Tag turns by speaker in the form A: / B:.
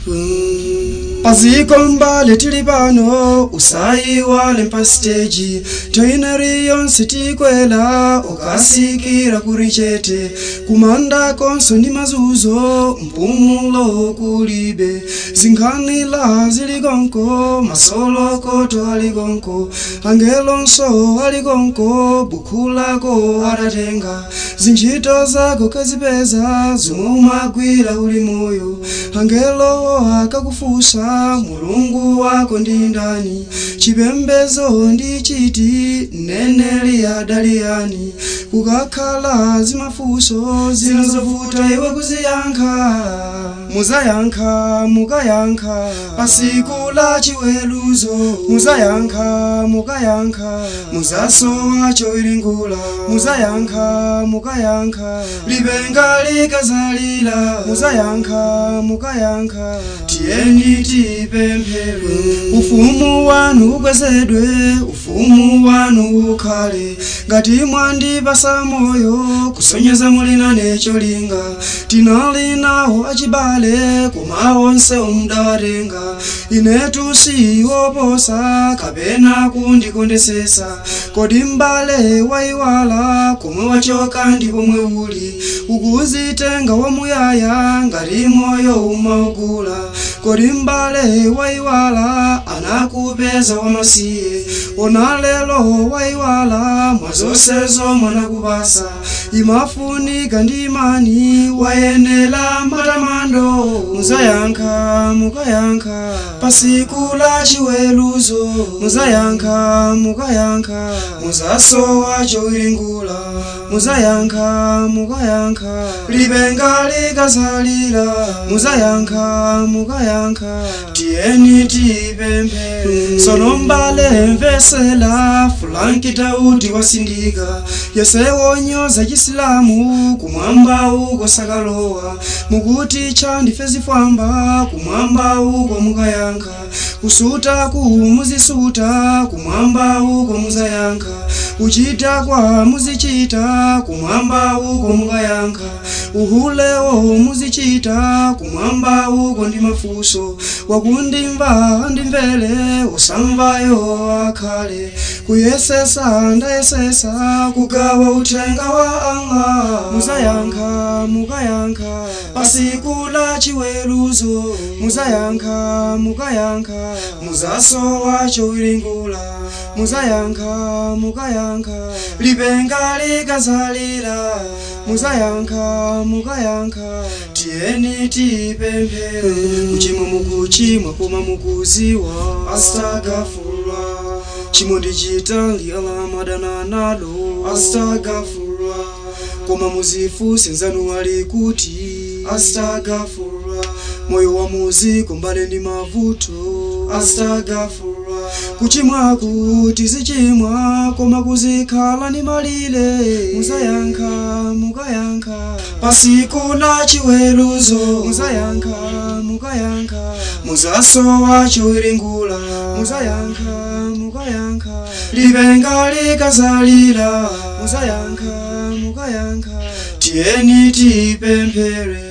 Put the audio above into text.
A: paziko mbale tili pano usayiwale mpa siteji toineri yonse tikwela ukasikira kuri chete kumanda konso ndi mazuzo mpumulo kulibe zinkhanila zili konko masolokoto ali konko angelonso ali konko bukhu lako atatenga zintchito zako kazipeza zomumagwira uli moyo angelo akakufusa mulungu wako ndi ndani chipembezo ndi chiti mneneli adaliyani kukakhala zimafuso zinazovuta iwe kuziyankha muzayankha mukayankha pasiku la chiweruzo muzayankha mukayankha muzasowa choilingula muzayankha mukayankha libenga likazalira muzayankha mukayankha tiyeni tipemphere ufumu wanu ukwezedwe ufumu wanu ukhale ngati mwandipasa moyo kusonyeza mulina necholinga tinali nawo achibale koma onse umdawatenga inetu siwoposa kapena kundikondesesa kodi mbale waiwala komwe wachoka ndi pomwe uli ukuzitenga wamuyaya ngati moyo umaugula kodi mbale waiwala anakupeza wamasiye ona lelo waiwala mwazonsezo mwanakupasa imafunika ndi imani wayenera matamando muzayankha mukayankha pasiku la chiweruzo muzayankha mukayankha muzasowa choilingula muzayankha mukayankha libenga likazalira muzayankha mukayankha tiyeni tipemphere sono mbale mvesela fulanki tauti wasindika yese wonyoza chisilamu kumwamba uko sakalowa mukuti chandife zifwamba kumwamba uko mukayankha kusuta ku muzisuta kumwamba uko muzayankha kuchita kwa muzichita kumwamba uko mukayankha uhulewo muzichita kumwamba uko ndi mafuso wakundimva ndimvere usamvayo akhale kuyesesa ndayesesa kugawa uthenga wa Allah muzayankha mukayankha pasiku la chiweruzo muzayankha mukayankha muzasowa choilingula muzayankha mukayankha libenga likazalira muzayankha mukayankha tiyeni tipemphere kuchimwa mukuchimwa koma mukuziwa astagfirullah chimwe ndichita lialamadana nalo astagfirullah koma muzifu senzanu ali kuti astagfirullah moyo wa muzi kumbane ndi mavuto astagfirullah kuchimwa kuti zichimwa koma kuzikhala ni malile muzayankha mukayankha pasiku la chiweruzo muzayankha mukayankha muzasowa choilingula muzayankha mukayankha libenga likazalira muzayankha mukayankha tiyeni tipemphere